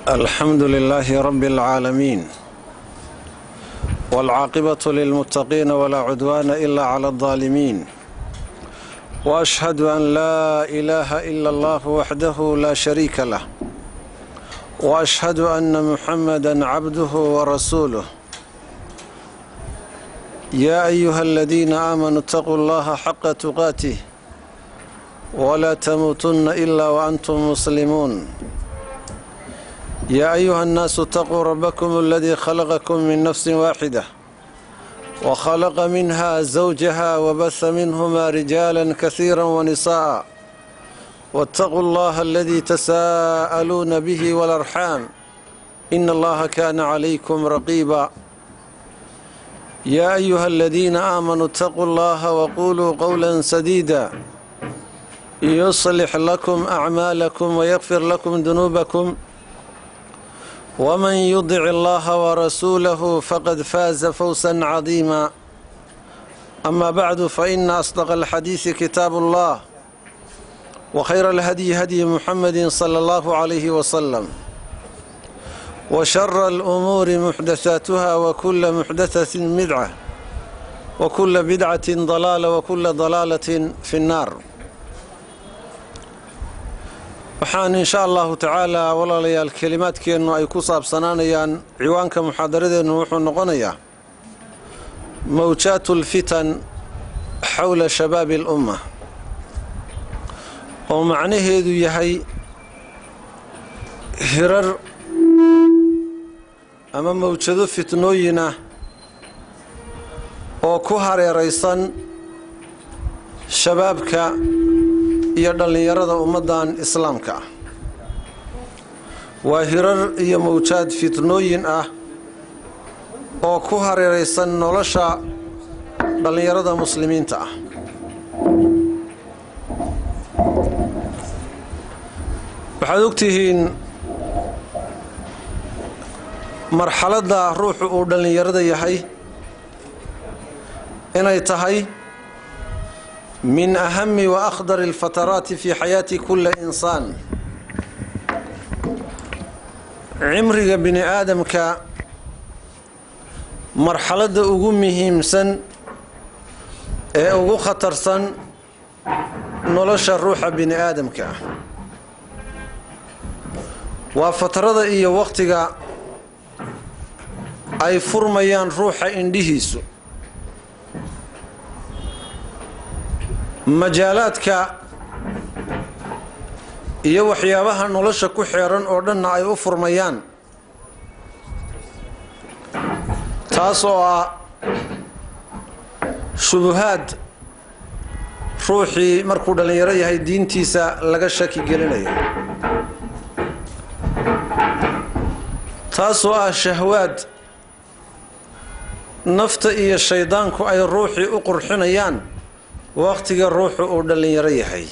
الحمد لله رب العالمين والعاقبة للمتقين ولا عدوان إلا على الظالمين وأشهد أن لا إله إلا الله وحده لا شريك له وأشهد أن محمدا عبده ورسوله يا أيها الذين آمنوا اتقوا الله حق تقاته ولا تموتن إلا وأنتم مسلمون يا أيها الناس اتقوا ربكم الذي خلقكم من نفس واحدة وخلق منها زوجها وبث منهما رجالا كثيرا ونساء واتقوا الله الذي تساءلون به والأرحام إن الله كان عليكم رقيبا يا أيها الذين آمنوا اتقوا الله وقولوا قولا سديدا يصلح لكم أعمالكم ويغفر لكم ذنوبكم ومن يطع الله ورسوله فقد فاز فوزا عظيما أما بعد فإن أصدق الحديث كتاب الله وخير الهدي هدي محمد صلى الله عليه وسلم وشر الأمور محدثاتها وكل محدثة بدعة وكل بدعة ضلالة وكل ضلالة في النار waxaan insha allahu tacaalaa walaalayaal kelimaadkeennu ay ku saabsanaanayaan ciwaanka muxaadaradeennu wuxuu noqonayaa mawjaatu lfitan xowla shabaabi alumma oo macnaheedu yahay hirar ama mawjado fitnooyinah oo ku hareeraysan shabaabka iyo dhallinyarada ummaddan islaamka ah waa hirar iyo mawjaad fitnooyin ah oo ku hareeraysan nolosha dhallinyarada muslimiinta ah waxaad ogtihiin marxaladda ruuxu uu dhallinyarada yahay inay tahay min ahami wa akhdar alfataraati fi xayaati kulli insaan cimriga bini aadamka marxaladda ugu muhiimsan ee ugu khatarsan nolosha ruuxa bini aadamka ah waa fatarada iyo wakhtiga ay furmayaan ruuxa indhihiisu majaalaadka iyo waxyaabaha nolosha ku xeeran oo dhanna ay u furmayaan taas oo ah shubuhaad ruuxii markuu dhallinyaro yahay diintiisa laga shaki gelinayo taasoo ah shahwaad nafta iyo shaydaanku ay ruuxii u qurxinayaan wakhtiga ruuxu uu dhallinyaro yahay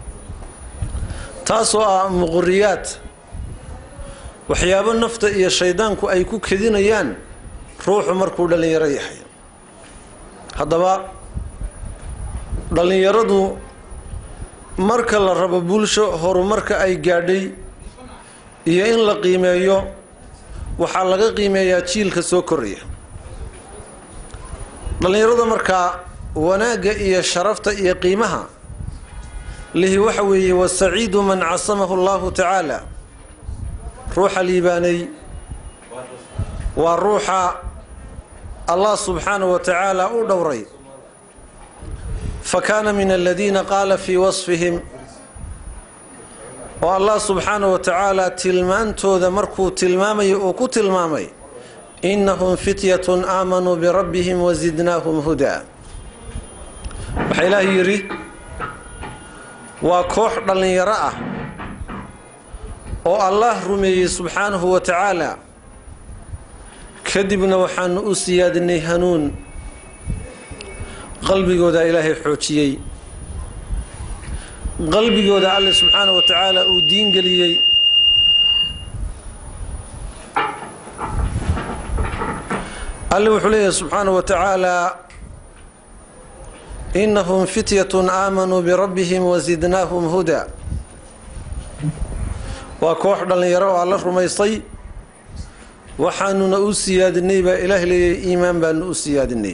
taasoo ah muquriyaad waxyaabo nafta iyo shaydaanku ay ku kedinayaan ruuxu markuu dhallinyaro yahay haddaba dhallinyaradu marka la rabo bulsho horumarka ay gaadhay iyo in la qiimeeyo waxaa laga qiimeeyaa jiilka soo koraya dhallinyarada markaa wanaagga iyo sharafta iyo qiimaha lihi waxa weeye wasaciidu man casamahu allahu tacaala ruuxa liibaanay waa ruuxa allah subxaanahu wa tacaala u dhowray fa kaana min aladiina qaala fii wasfihim oo allah subxaanahu wa tacaala tilmaantooda markuu tilmaamayo uu ku tilmaamay innahum fityatun aamanuu birabbihim wasidnaahum hudaa waxaa ilaahay yidhi waa koox dhallinyaro ah oo allah rumeeyey subxaanahu wa tacaala kadibna waxaanu u siyaadinay hanuun qalbigooda ilaahay xoojiyey qalbigooda alle subxaanahu wa tacaala uu diin geliyey alle wuxuu leeyahay subxaanahu wa tacaala inahum fityatun aamanuu birabbihim wasidnaahum hudaa waa koox dhallinyaro oo alla rumaystay waxaanuna u siyaadinay baa ilaah leeyahay iimaan baanu u siyaadinay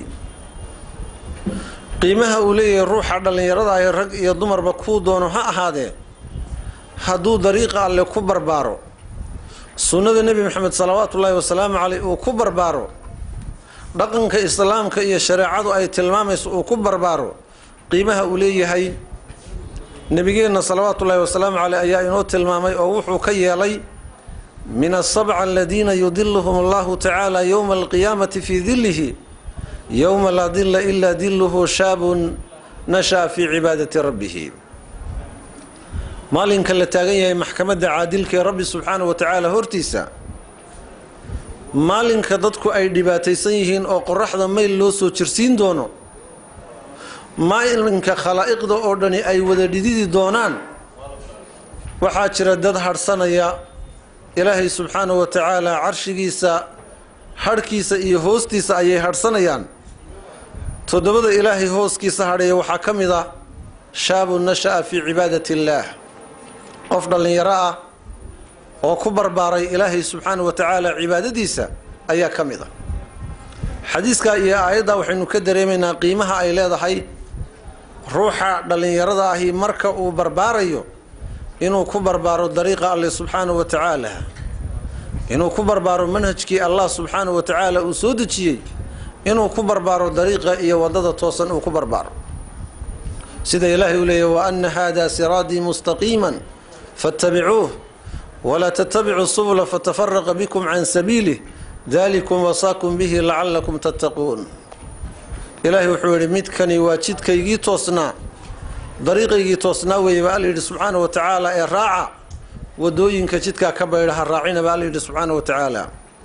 qiimaha uu leeyahay ruuxa dhallinyarada ah ee rag iyo dumarba kuu doono ha ahaadee hadduu dariiqa alle ku barbaaro sunnada nebi maxamed salawaatu ullaahi wasalaamu caleyh uu ku barbaaro dhaqanka islaamka iyo shareecadu ay tilmaamayso uu ku barbaaro qiimaha uu leeyahay nebigeenna salawaatu ullaahi wasalaamu caleyh ayaa inoo tilmaamay oo wuxuu ka yeelay min asabca aladiina yudiluhum allahu tacaala yowma alqiyaamati fii dillihi yowma laa dilla ilaa dilluhu shaabun nasha'a fii cibaadati rabbihi maalinka la taagan yahay maxkamadda caadilka ee rabbi subxaanahu wa tacaala hortiisa maalinka dadku ay dhibaataysan yihiin oo qoraxda mayl loo soo jirsiin doono maalinka khalaa'iqda oo dhani ay wada dhididi doonaan waxaa jira dad hadhsanaya ilaahay subxaanahu wa tacaala carshigiisa hadhkiisa iyo hoostiisa ayay hadhsanayaan toddobada ilaahay hooskiisa hadheeya waxaa ka mid ah shaabun nasha'a fii cibaadati illaah qof dhallinyaro ah oo ku barbaaray ilaahay subxaanahu wa tacaala cibaadadiisa ayaa ka mid ah xadiiskaa iyo aayaddaa waxaynu ka dareemaynaa qiimaha ay leedahay ruuxa dhallinyarada ahi marka uu barbaarayo inuu ku barbaaro dariiqa alle subxaanahu wa tacaala inuu ku barbaaro manhajkii allah subxaanahu wa tacaala uu soo dejiyey inuu ku barbaaro dariiqa iyo waddada toosan uu ku barbaaro sida ilaahay uu leeyahy wa anna haadaa siraadii mustaqiiman fattabicuuh walaa tattabicuu subula fatafaraqa bikum can sabiilih dalikum wasaakum bihi lacalakum tattaquun ilaahay wuxuu yidhi midkani waa jidkaygii toosnaa dariiqaygii toosnaa weeye baa alla yidhi subxaana wa tacaala ee raaca wadooyinka jidkaa ka baydha ha raacina baa alla yidhi subxaana wa tacaala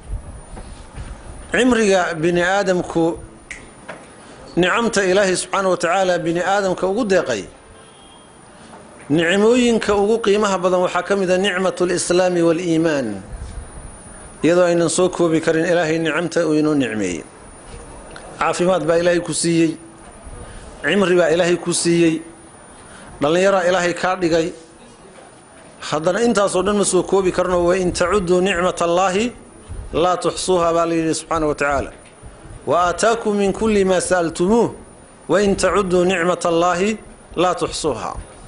cimriga bini aadamku nicamta ilaahay subxaana wa tacaala bini aadamka ugu deeqay nicmooyinka ugu qiimaha badan waxaa ka mid a nicmatu lislaami waaliimaan iyadoo aynan soo koobi karin ilaahay nicamta uu inoo nicmeeyey caafimaad baa ilaahay ku siiyey cimri baa ilaahay ku siiyey dhallinyaraa ilaahay kaa dhigay haddana intaasoo dhan ma soo koobi karno wain tacuduu nicmat allaahi laa tuxsuuha baa la yidhi subxaana wa tacaala wa aataakum min kulli maa sa'altumuuh wain tacuduu nicmat allaahi laa tuxsuuha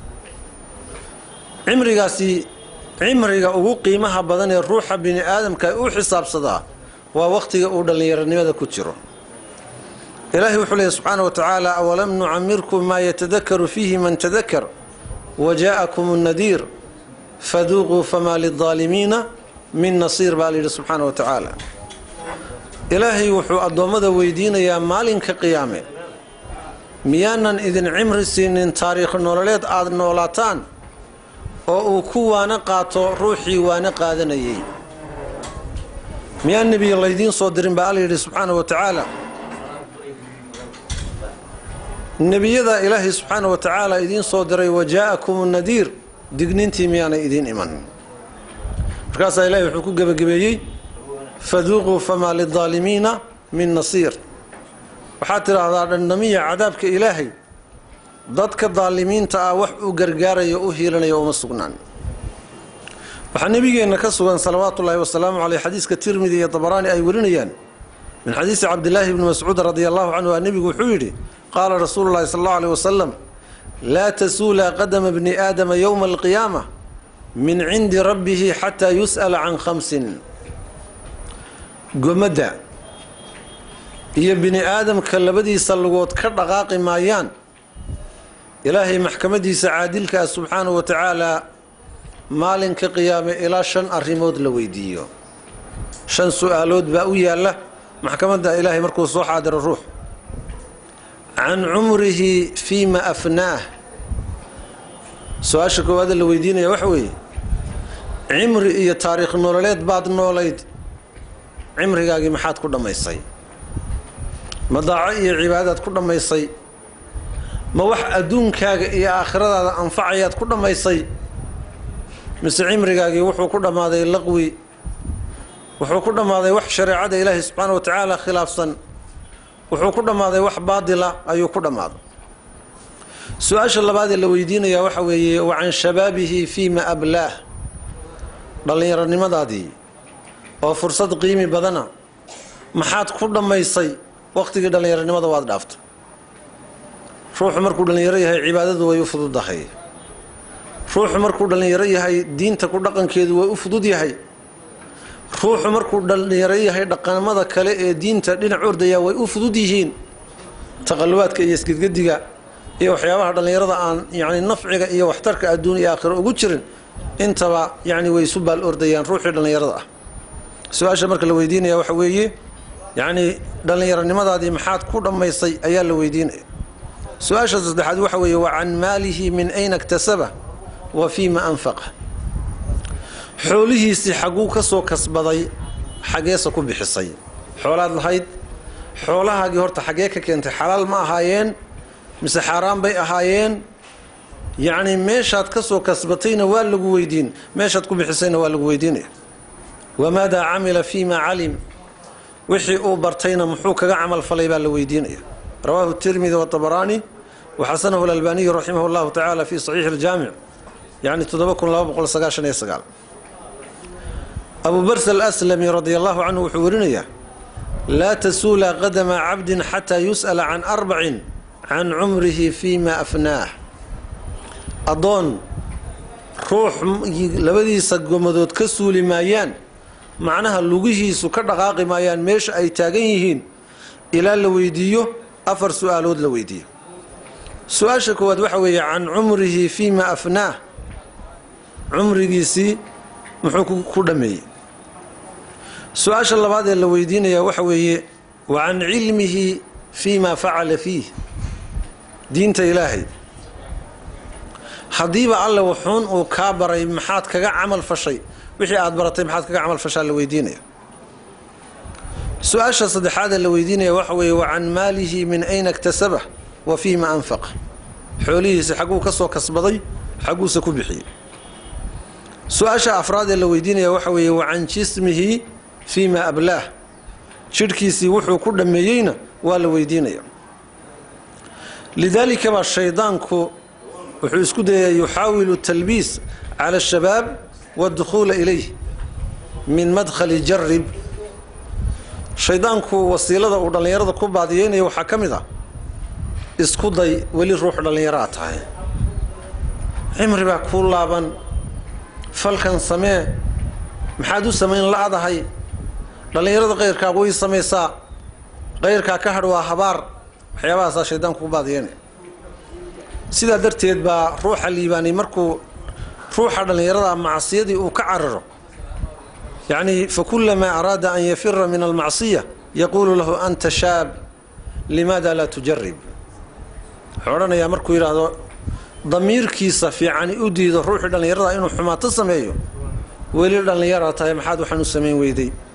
cimrigaasi cimriga ugu qiimaha badan ee ruuxa bini aadamka u xisaabsadaa waa wakhtiga uu dhallinyaronimada ku jiro ilaahay wuxuu leehy subxaana wa tacaala awalam nucamirkum maa yatadakaru fiihi man tadakar wa jaa'akum nnadiir faduuquu famaa lidaalimiina min nasiir baa layidhi subxaana wa tacaala ilaahay wuxuu addoommada weydiinayaa maalinka qiyaame miyaanan idin cimri siinin taariikh nololeed aada noolaataan oo uu ku waano qaato ruuxii waano qaadanayay miyaa nebiga laydiin soo dirin baa alla yidhi subxaana wa tacaala nebiyada ilaahay subxaana wa tacaala idiin soo diray wa jaa'akum nadiir digniintii miyaanay idiin iman markaasaa ilahay wuxuu ku gebagabeeyey faduuquu famaa lidaalimiina min nasiir waxaad tidhaahdaa dhandhamiya cadaabka ilaahay dadka daalimiinta ah wax uu gargaarayo u hiilanayo uma sugnaan waxaa nebigeenna ka sugan salawaatu ullaahi wasalaamu caleyh xadiiska tirmidi iyo dabaraani ay warinayaan min xadiisi cabdilaahi bni mascuud radia allahu canhu a nebigu wuxuu yidhi qaala rasuulu llahi sal allahu aleyh wasalam laa tasuula qadama bni aadama yowma alqiyaama min cindi rabbihi xataa yus'ala can khamsin gomadda iyo bini aadamka labadiisa lugood ka dhaqaaqi maayaan ilaahay maxkamadiisa caadilkaa subxaanahu wa tacaalaa maalinka qiyaame ilaa shan arrimood la weydiiyo shan su-aalood baa u yaalla maxkamadda ilaahay markuu soo xaadiro ruux can cumrihi fiima afnaah su-aasha koowaada la weydiinaya waxa weeye cimri iyo taariikh nololeed baad noolayd cimrigaagii maxaad ku dhammaysay ma daaco iyo cibaadadaad ku dhammaysay ma wax adduunkaaga iyo aakhiradaada anfacayaad ku dhammaysay mise cimrigaagii wuxuu ku dhammaaday laqwi wuxuu ku dhammaaday wax shareecada ilaahi subxaana wa tacaala khilaafsan wuxuu ku dhammaaday wax baadila ayuu ku dhammaaday su-aasha labaadee la weydiinayaa waxa weeye wa can shabaabihi fiima ablaah dhallinyaronimadaadii oo fursad qiimi badana maxaad ku dhammaysay wakhtigii dhallinyaronimada waad dhaafta ruuxu markuu dhallinyaro yahay cibaadadu way u fududahay ruuxu markuu dhallinyaro yahay diinta ku dhaqankeedu way u fudud yahay ruuxu markuu dhallinyaro yahay dhaqamada kale ee diinta dhinac ordaya way u fudud yihiin taqalubaadka iyo isgedgediga iyo waxyaabaha dhallinyarada aan yacni nafciga iyo waxtarka adduun iyo aakhiro ugu jirin intaba yacni way isu baal ordayaan ruuxii dhallinyarada ah su-aasha marka la weydiinaya waxa weeye yacni dhallinyaronimadaadii maxaad ku dhammaysay ayaa la weydiinaya su-aasha saddexaad waxa weeye wa can maalihi min ayna iktasaba wa fiima anfaqa xoolihiisii xagguu ka soo kasbaday xaggeese ku bixisay xoolaad lahayd xoolahaagii horta xaggee ka keentay xalaal ma ahaayeen mise xaaraan bay ahaayeen yacni meeshaad ka soo kasbatayna waa lagu weydiin meeshaad ku bixisayna waa lagu weydiinaya wamaadaa camila fiima calim wixii uu bartayna muxuu kaga camal falay baa la weydiinaya rawaahu tirmidi watabaraani waxasanahu alalbaaniyu raximah llahu tacaala fi saxiixi aljaamic yacni abu bars alaslami radia allahu canhu wuxuu warinayaa laa tasuula qadama cabdin xataa yus'ala can arbacin can cumrihi fiima afnaah addoon ruux labadiisa gomadood ka suuli maayaan macnaha lugihiisu ka dhaqaaqi maayaan meesha ay taagan yihiin ilaa la weydiiyo afar su-aalood la weydiiyo su-aasha koowaad waxa weeye can cumrihi fiima afnaah cumrigiisii muxuu ku dhammeeyey su-aasha labaad ee la weydiinaya waxa weeye wa can cilmihi fii ma facala fiih diinta ilaahay haddiiba alle wuxuun uu kaa baray maxaad kaga camal fashay wixii aad baratay maxaad kaga camal fashaa la weydiinaya su-aasha saddexaad ee la weydiinaya waxa weeye wa can maalihi min ayna iktasaba wa fiima anfaqa xoolihiisi xagguu ka soo kasbaday xagguuse ku bixiyey su-aasha afraad ee la weydiinaya waxa weeye wa can jismihi fii ma ablaah jidhkiisii wuxuu ku dhammeeyeyna waa la weydiinaya lidaalika baa shaydaanku wuxuu isku dayaa yuxaawilu talbiis cala ashabaab waadukhuula ilayh min madkhali jarib shaydaanku wasiilada uu dhallinyarada ku baadiyeynaya waxaa ka mid ah isku day weli ruux dhallinyaraa tahay cimri baa kuu laaban falkan samee maxaad u samayn la-dahay dhallinyarada qayrkaa way samaysaa qayrkaa ka hadh waa habaar waxyaabahaasaa shaydaanku ku baadiyeynaya sidaa darteed baa ruuxa liibaanay markuu ruuxa dhallinyarada macsiyadii uu ka cararo yacni fakulamaa araada an yafira min almacsiya yaquulu lahu anta shaab limaada laa tujarib wuxuu odhanayaa markuu yidhaahdo damiirkiisa fiicani u diido ruuxii dhallinyarada inuu xumaato sameeyo weli dhallinyaraa tahay maxaad waxaan u samayn weyday